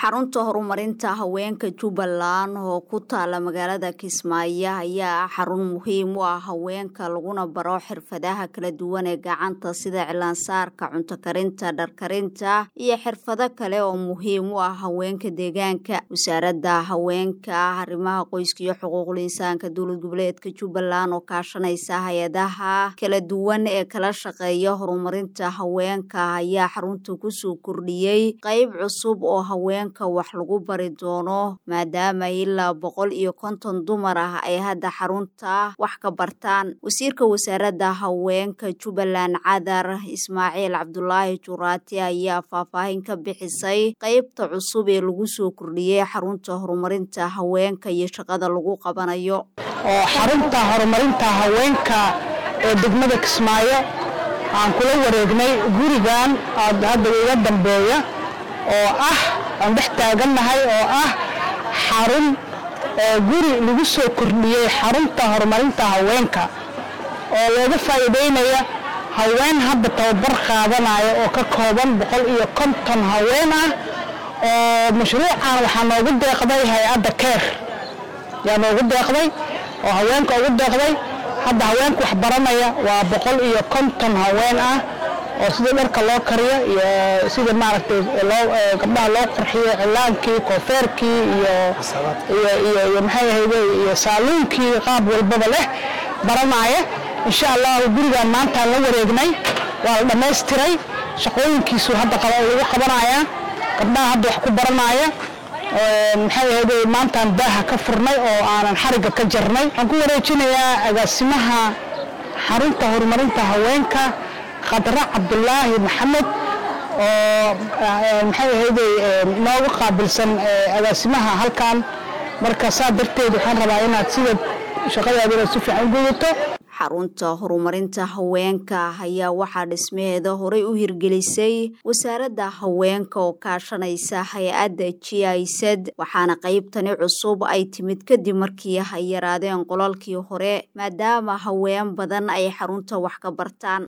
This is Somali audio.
xarunta horumarinta haweenka jubbaland oo ku taala magaalada kismaayo ayaa ah xarun muhiim u ah haweenka laguna baro xirfadaha kala duwan ee gacanta sida cilaansaarka cunto karinta dharkarinta iyo xirfado kale oo muhiim u ah haweenka deegaanka wasaaradda haweenka arrimaha qoyska iyo xuquuqul insaanka dowlad goboleedka jubbaland oo kaashanaysa hay-adaha kala duwan ee kala shaqeeya horumarinta haweenka ayaa xarunta kusoo kordhiyey qayb cusub oo haween wax lagu bari doono maadaama ilaa boqol iyo konton dumar ah ay hadda xarunta wax ka bartaan wasiirka wasaaradda haweenka jubbaland cadar ismaaciil cabdulaahi juraati ayaa faahfaahin ka bixisay qeybta cusub ee lagu soo kordhiyey xarunta horumarinta haweenka iyo shaqada lagu qabanayo oo xarunta horumarinta haweenka ee degmada kismaayo aan kula wareegnay gurigan hadda iga dambeeya oo ah aan dhex taagannahay oo ah xarun guri lagu soo kordhiyey xarunta horumarinta haweenka oo looga faa'iidaynaya haween hadda tababar qaadanaya oo ka kooban boqol iyo konton haween ah oo mashruucan waxaa noogu deeqday hay-adda keer yaa noogu deeqday oo haweenka ugu deeqday hadda haweenka wax baranaya waa boqol iyo konton haween ah oo sida dharka loo kariyo iyo sida maaragtay gabdhaha loo qurxiyo cilaankii koofeerkii iyo maxay ahayde iyo saaluunkii qaab walbaba leh baranaya insha allahu gurigan maantaan la wareegnay waa la dhammaystiray shaqooyinkiisu hadda lagu qabanaya gabdhaha hadda wax ku baranaya maxay ahayde maantaan daaha ka furnay oo aanan xarigga ka jarnay waxaan ku wareejinayaa agaasimaha xarunta horumarinta haweenka khadra cabdulaahi maxamed oo maxay ahayde nooga qaabilsan agaasimaha halkan marka saa darteed waxaan rabaa inaad sida shaqadaada inaad si fiican u gudato xarunta horumarinta haweenka ayaa waxaa dhismaheeda horey u hirgelisay wasaaradda haweenka oo kaashanaysa hay-adda g isad waxaana qaybtani cusub ay timid kadib markii ay yaraadeen qolalkii hore maadaama haween badan ay xarunta wax ka bartaan